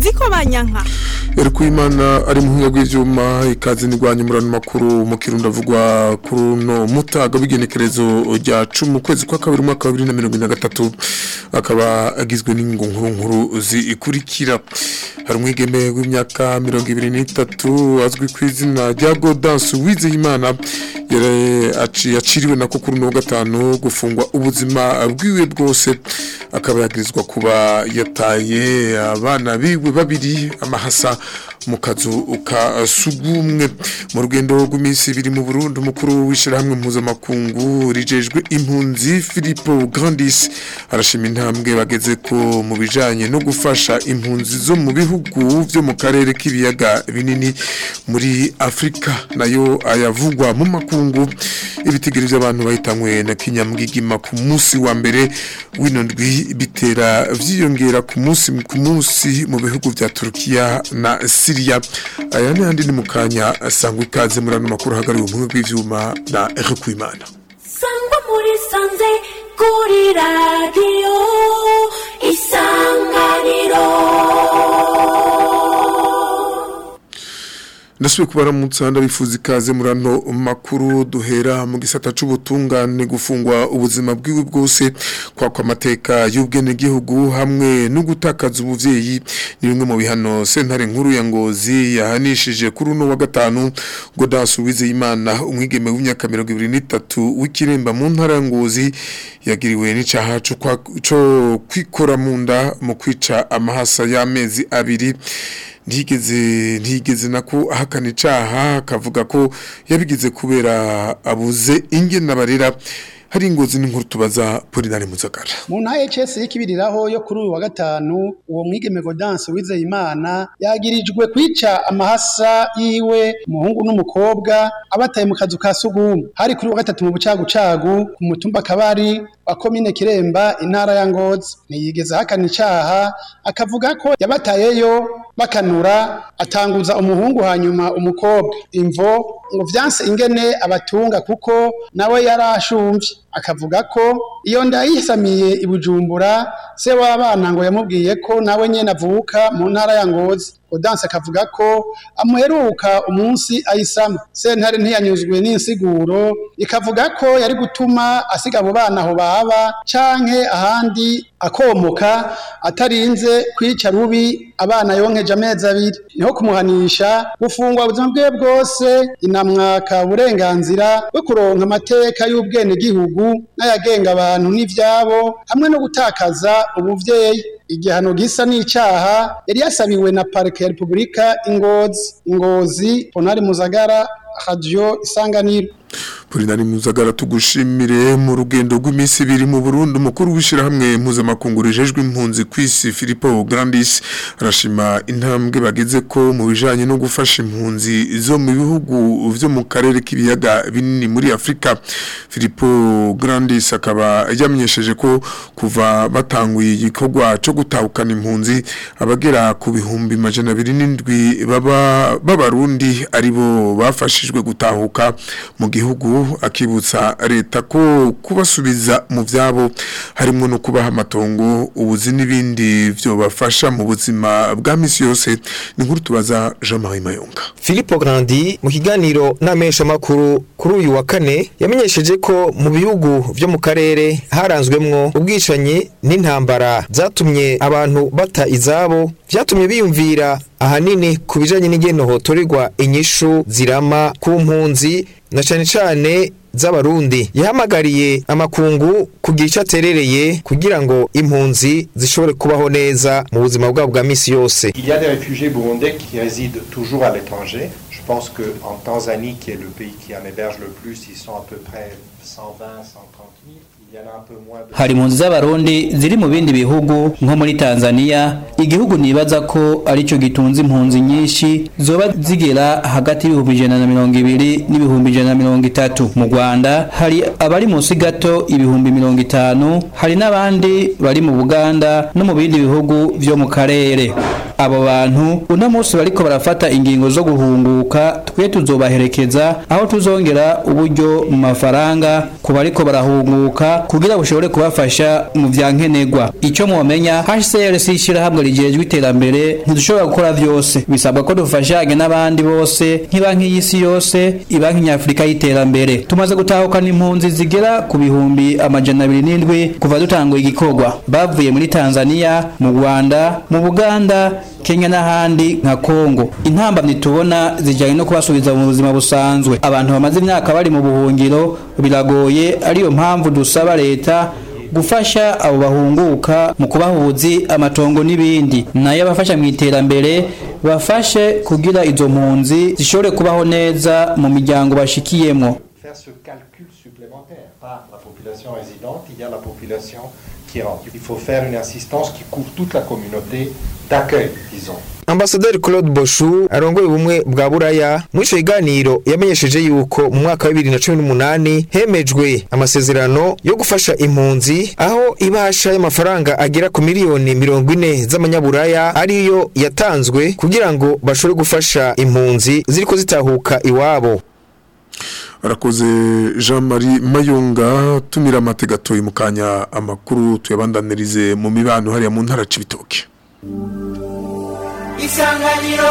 nziko banyanka Erikuimana ari mu bw'ivyuma ikaze nirwanya umurano makuru mu kirundo avugwa kuri no mutaga w'igenekerezo rya 10 kwezi kwa kabiri mwaka wa 2023 akaba agizwe n'ingo nkuru nkuru zikurikira hari umwigeme w'imyaka 23 azwi ku izina rya Godance Wizeyimana yari aciriwe nako kuri no gatanu gufungwa ubuzima bwiwe bwose akaba yagirizwa kuba yataye abana biwe babiri amahasa mu kazu ka sugumwe mu rugendo rw'iminsi ibiri mu Burundi umukuru w'ishirahamwe mpuzamakungu rijejwe impunzi Filippo Grandis arashima intambwe bageze ko mu bijanye no gufasha impunzi zo mu bihugu vyo mu karere k'ibiyaga binini muri Afrika nayo ayavugwa mu makungu ibitigiriza abantu bahitanywe na kinyamgigima ku munsi wa mbere w'ino ndwi bitera vyiyongera ku munsi ku munsi mu bihugu vya Turkiya na Syria aya ni handi ni mukanya sangwa ikaze muri ano makuru hagariwe umwe bw'ivyuma na Eric Kwimana sangwa muri sanze kuri radio isanganiro Ndasubiye kubaramutsa ndabifuza ikaze muri ano makuru duhera mu gisata c'ubutungane gufungwa ubuzima bwiwe bwose kwa kwa mateka y'ubwene gihugu hamwe no gutakaza ubuvyeyi ni bimwe mu bihano sentare nkuru ya ngozi yahanishije kuri uno wa gatanu Godasu Wizeyimana umwigeme w'imyaka 23 w'ikiremba mu ntara ya ngozi yagiriwe n'icaha co kwa- co kwikora mu nda mu kwica amahasa y'amezi abiri ntigeze ntigeze nako ahakana icaha akavuga ko yabigize kubera abuze ingene barera hari ingozi n'inkuru tubaza Polinari Muzagara mu ntara HS y'ikibiriraho yo kuri uyu wa gatanu uwo mwigeme Godance Wizeyimana yagirijwe kwica amahasa yiwe umuhungu n'umukobwa abataye mu kazu ka sugumwe hari kuri uyu wa gatatu mu bucagucagu ku mutumba kabari wa komine Kiremba intara ya Ngozi ntiyigeze ahakana icaha akavuga ko yabatayeyo bakanura atanguza umuhungu hanyuma umukobwa imvo ngo vyanse ingene abatunga kuko nawe yarashumvye akavuga ko iyo nda yisamiye i Bujumbura se w'abana ngo yamubwiye ko nawe nyene avuka mu ntara ya Ngozi Odanse akavuga ko amuheruka umunsi ayisama sentare ntiyanyuzwe n'insiguro ikavuga ko yari gutuma asiga abo bana aho baba canke ahandi akomoka atarinze kwica rubi abana yonkeje amezi abiri niho kumuhanisha gufungwa ubuzima bwe bwose inamwaka uburenganzira bwo kuronka amateka y'ubwene gihugu n'ayagenga abantu n'ivyabo hamwe no gutakaza ubuvyeyi igihano gisa n'icaha yari yasabiwe na parike ya repubulika ingozi ingozi ponari muzagara radio isanganiro Polinari Muzagara tugushimire mu rugendo rw'iminsi ibiri mu Burundi umukuru w'ishirahamwe mpuzamakungu rijejwe impunzi kwisi Filippo Grandis arashima intambwe bageze ko mu bijanye no gufasha impunzi zo mu bihugu vyo mu karere k'ibiyaga binini muri Afrika Filippo Grandis akaba yamenyesheje ko kuva batanguye igikorwa cyo gutahukana impunzi abagera ku bihumbi majana abiri n'indwi baba b'abarundi aribo bafashijwe gutahuka mu gihugu akibutsa leta ko kubasubiza mu vyabo harimo no kubaha amatongo ubuzi n'ibindi vyo bafasha mu buzima bwa misi yose ni nkuru tubaza Jean-Marie Mayonga Filippo Grandi mu kiganiro n'amesha makuru kuri uyu wa kane yamenyesheje ko mu bihugu vyo mu karere haranzwemwo ubwicanyi n'intambara zatumye abantu bata izabo vyatumye biyumvira ahanini ku bijanye n'ingene hotorerwa inyishu zirama ku mpunzi na cane cane z'abarundi yahamagariye amakungu kugira ico aterereye kugira ngo impunzi zishobore kubaho neza mu buzima bwabo bwa misi yose Il y a des réfugiés burundais qui résident toujours à l'étranger. Je pense qu'en Tanzanie, qui est le pays qui en héberge le plus, ils sont à peu près 120, 130 000. Il y en a un peu moins de... hari impunzi z'abarundi ziri mu bindi bihugu nko muri tanzania igihugu nibaza ko aricyo gitunze impunzi nyinshi zoba zigera hagati y'ibihumbi ijana na mirongo ibiri n'ibihumbi ijana na mirongo itatu mu rwanda hari abari munsi gato ibihumbi mirongo itanu hari n'abandi bari mu buganda no mu bindi bihugu vyo mu karere abo bantu uno munsi bariko barafata ingingo zo guhunguka twe tuzobaherekeza aho tuzongera uburyo mu mafaranga ku bariko barahunguka kugira bushobore kubafasha mu vya nkenerwa ico mwomenya HCR si ishirahamwe rijejwe iterambere ntidushobora gukora vyose bisabwa ko dufashanye n'abandi bose nk'ibanki y'isi yose ibanki nyafurika y'iterambere tumaze gutahukana impunzi zigera ku bihumbi amajana abiri n'indwi kuva dutanguye igikorwa bavuye muri Tanzania mu Rwanda mu Buganda Kenya n'ahandi nka Kongo intambamyi tubona zijyanye no kubasubiza mu buzima busanzwe abantu bamaze imyaka bari mu buhungiro biragoye ariyo mpamvu dusaba leta gufasha abo bahunguka mu kubahuzi amatongo n'ibindi nayo abafasha mu iterambere bafashe kugira izo mpunzi zishobore kubaho neza mu miryango bashikiyemo Faire ce calcul supplémentaire par la population résidente, il y a la population qui rentre. Il faut faire une assistance qui couvre toute la communauté d'accueil, disons. Ambasaderi Claude Boshu arongoye ubumwe bwa Buraya muri ico kiganiro yamenyesheje yuko mu mwaka wa 2018 hemejwe amasezerano yo gufasha impunzi aho ibasha y'amafaranga agera ku miliyoni 40 z'amanyaburaya ariyo yatanzwe kugira ngo bashobore gufasha impunzi ziriko zitahuka iwabo arakoze jean marie mayunga tumira amategatoye mu kanya amakuru tuyabandanirize mu mibano hariya mu ntara c'ibitoke isanganiro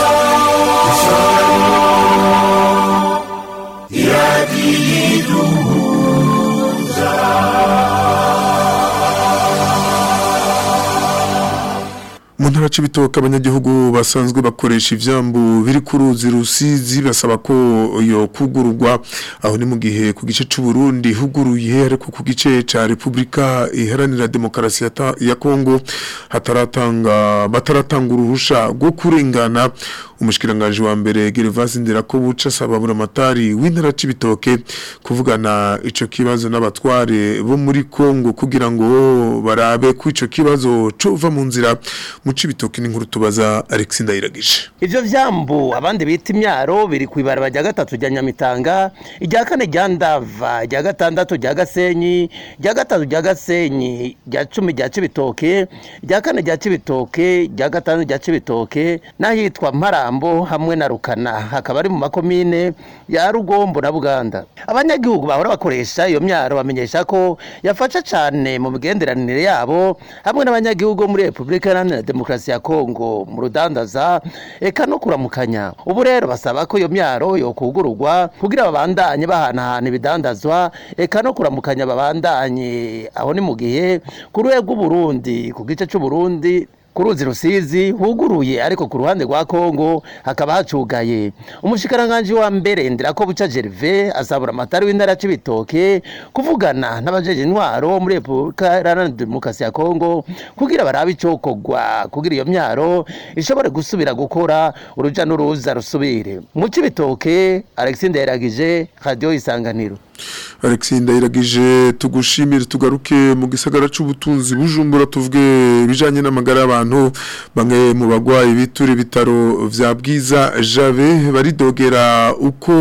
mu ntara c'ibitoke abanyagihugu basanzwe bakoresha ivyambu biri ku ruzi rusizi basaba ko yo kugururwa aho ni mu gihe ku gice c'u Burundi huguruye ariko ku gice ca Republika iharanira demokarasi ya ta- ya Kongo hataratanga bataratanga uruhusha rwo kurengana umushikiranganje wa mbere Gervase Ndirakobuca asaba buramatari w'intara c'ibitoke kuvugana ico kibazo n'abatware bo muri Kongo kugira ngo barabe ko ico kibazo cova mu nzira mu cibitoke n'inkuru tubaza Alex Ndayiragije ivyo vyambu abandi bita imyaro biri kw'ibaraba rya gatatu rya nyamitanga irya kane rya ndava irya gatandatu rya gasenyi irya gatatu rya gasenyi rya cumi rya cibitoke irya kane rya cibitoke irya gatanu rya cibitoke n'ahitwa mparambo hamwe na rukana hakaba ari mu makomine ya rugombo na buganda abanyagihugu bahora bakoresha iyo myaro bamenyesha ko yafasha cane mu migenderanire yabo hamwe n'abanyagihugu bo muri repubulika iharanira demokarasi ya kongo mu rudandaza eka no kuramukanya ubu rero basaba ko iyo myaro yokugururwa kugira babandanye bahanahana ibidandazwa eka no kuramukanya babandanye aho ni mu gihe ku rwego rw'uburundi ku gice c'uburundi ku ruzi rusizi huguruye ariko ku ruhande rwa kongo hakaba hacugaye umushikiranganji wa mbere ndirako buca gerve asabura amatari w'intara c'ibitoke kuvugana n'abajeje intwaro muri repubulika iharanira demokarasi ya kongo kugira barabe icokorwa kugira iyo myaro ishobore gusubira gukora uruja n'uruza rusubire mu c'ibitoke alexis ndayiragije radio isanganiro Alex Ndayiragije tugushimire tugaruke mu gisagara c'ubutunzi bujumbura tuvuge bijanye n'amagara y'abantu bamwe mu bagwayi bitura ibitaro vya bwiza Jave baridogera uko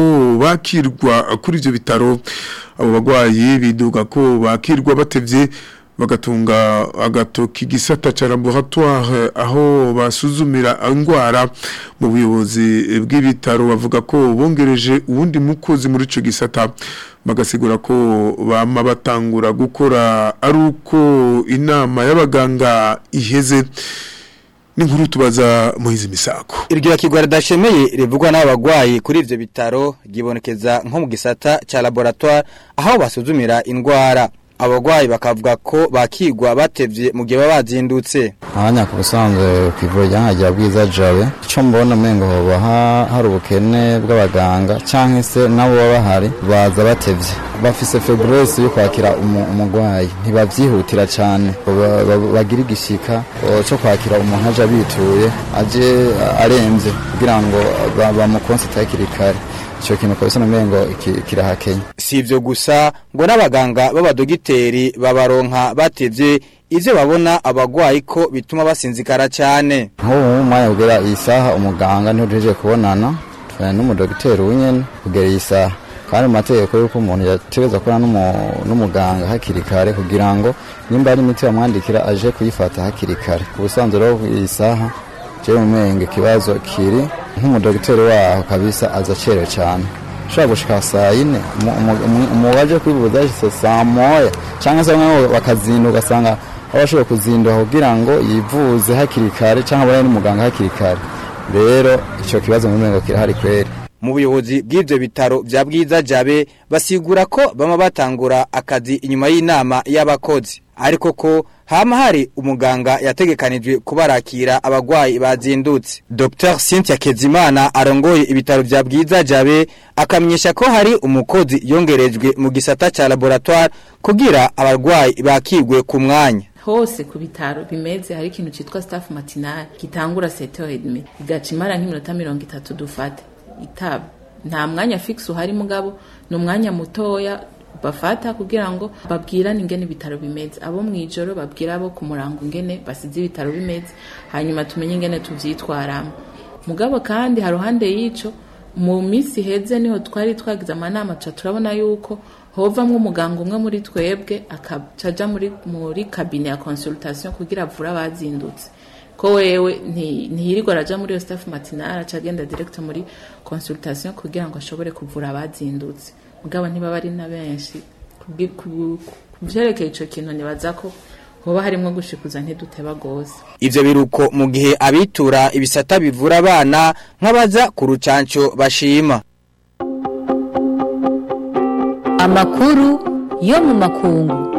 bakirwa kuri ivyo bitaro abo bagwayi biduga ko bakirwa batevye bagatunga agatoki gisata ca laboratoire aho basuzumira ingwara mu buyobozi bw'ibitaro bavuga ko bongereje uwundi mukozi muri ico gisata bagasigura ko bama batangura gukora ari uko inama y'abaganga iheze n'inkuru tubaza muhizi misako iryo kigwara dashemeye rivugwa n'abagwayi kuri ivyo bitaro gibonekeza nko mu gisata ca laboratoire aho basuzumira indwara abagwayi bakavuga ko bakigwa batevye mu gihe baba bazindutse abanya ku busanzwe ku ivuriro rya rya bwiza jabe icyo mbona umengo hoba ha- hari ubukene bw'abaganga cyangwa se nabo baba bahari baza batevye bafise febrese yo kwakira umu- umugwayi ntibavyihutira cyane Ba- ba- bagira igishika o, cyo kwakira umuntu aje abituye aje a- aremvye kugira ngo ba- bamukonsite hakiri kare icyo kintu kabisa n'umengo ki- kirahakenya si ivyo gusa ngo n'abaganga b'abadogiteri babaronka batevye ivyo babona abagwayi ko bituma basinzikara cyane nk'ubu mu mwanya kugera iyi saha umuganga ntujeje kubonana tujyana n'umudogiteri w'inyene kugera iyi saha kandi mu mategeko y'uko umuntu yategereza kubona n'umu- n'umuganga hakiri kare kugira ngo nimba ari imiti bamwandikira aje kuyifata hakiri kare ku busanzwe rero iyi saha jewe umenga ikibazo kiri nk'umudogiteri waho kabisa aza acerewe cyane ushobora gushika saa yine umu waje kwivuza yashitse saa moya cyangwa se bamwe bakazinduka ugasanga aho bashoboye kuzinduka kugira ngo yivuze hakiri kare cyangwa abone n'umuganga hakiri kare rero icyo kibazo mu mengo kirahari kweri mu buyobozi bw'ibyo bitaro bya bwiza jabe basigura ko bama batangura akazi inyuma y'inama y'abakozi ariko ko hama hari umuganga yategekanijwe kubarakira abagwayi bazindutse Dr Cynthia Kezimana arongoye ibitaro bya bwiza jabe akamenyesha ko hari umukozi yongerejwe mu gisata ca laboratoire kugira abarwayi bakigwe ku mwanya hose ku bitaro bimeze hari ikintu cyitwa staff matinal gitangura 7h30 igaca imara nk'iminota 30 dufate itaba nta mwanya fixe uhari mugabo ni umwanya mutoya bafata kugira ngo babwirane ingene ibitaro bimeze abo mu ijoro babwira abo ku murango ingene basize ibitaro bimeze hanyuma tumenye ingene tuvyitwaramo mugabo kandi haruhande y'ico mu minsi heze niho twari twagize amanama tuca turabona yuko hovamwo umuganga umwe muri twebwe akacaja muri muri kabine ya consultation kugira avure abazindutse ko wewe ntiyirirwa araja muri iyo staff matinale aca agenda direct muri consultation kugira ngo ashobore kuvura abazindutse mugabo ntibaba ari na benshi ku vyerekeye ico kintu nibaza ko hoba harimwo gushikuza ntiduteba gose ivyo biruko mu gihe abitura ibisata bivura abana nk'abaza ku rucanco bashima amakuru yo mu makungu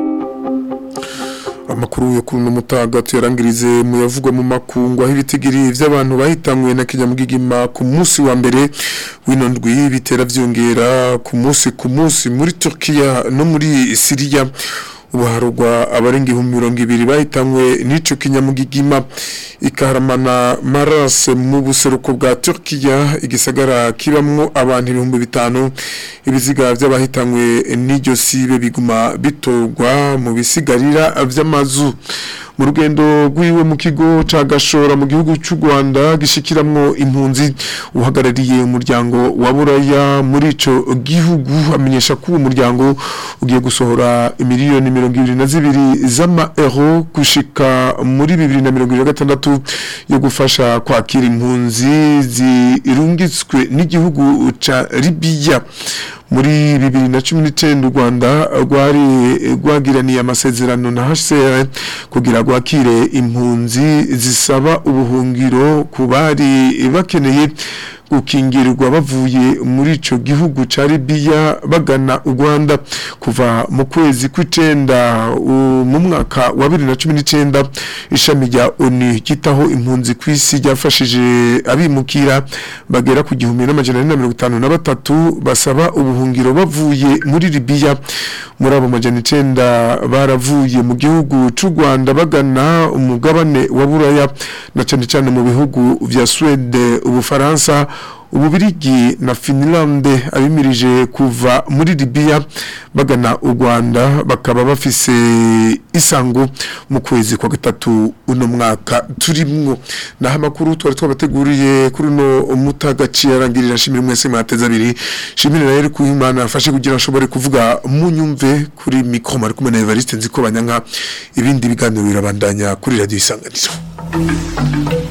amakuru yo kuri uno mutaga tuyarangirize mu yavugwa mu makungu aho ibitigiri vy'abantu bahitanywe na kinyamugigima ku munsi wa mbere w'ino ndwi bitera vyongera ku munsi ku munsi muri Turkiya no muri Syria ubu harugwa abarenga ibihumbi mirongo ibiri bahitanywe n'ico kinyamugigima ikaharamana marase mu buseruko bwa Turkiya igisagara kibamwo abantu ibihumbi bitanu ibiziga vy'abahitanywe n'iryo sibe biguma bitorwa mu bisigarira vy'amazu mu rugendo rw'iwe mu kigo ca gashora mu gihugu cy'u Rwanda gishikiramwo impunzi uhagarariye umuryango wa Buraya muri ico gihugu amenyesha ko uwo muryango ugiye gusohora miliyoni mirongo ibiri na zibiri z'ama euro gushika muri bibiri na mirongo ibiri na gatandatu yo gufasha kwakira impunzi zirungitswe n'igihugu ca Libya muri bibiri na cumi n'icyenda u rwanda rwari rwagiraniye amasezerano na hcr kugira rwakire impunzi zisaba ubuhungiro ku bari bakeneye gukingirwa bavuye muri ico gihugu ca Libya bagana u Rwanda kuva mu kwezi kw'icenda mu mwaka wa 2019 ishami rya ONU gitaho impunzi kw'isi ryafashije abimukira bagera ku gihumbi n'amajana na mirongo itanu na batatu basaba ubuhungiro bavuye muri Libya muri abo majana icenda baravuye mu gihugu c'u Rwanda bagana umugabane wa Buraya na cane cane mu bihugu vya Swede ubufaransa ububirigi na Finland abimirije kuva muri Libya bagana u Rwanda bakaba bafise isango mu kwezi kwa gatatu uno mwaka turimwo naho amakuru twari twabateguriye kuri uno mutagaciye arangirira shimira mwese mwateza abiri shimira rero ku Imana afashe kugira ashobore kuvuga munyumve kuri mikro mari kumwe na Evariste nziko banyanka ibindi biganiro birabandanya kuri radio isanganiro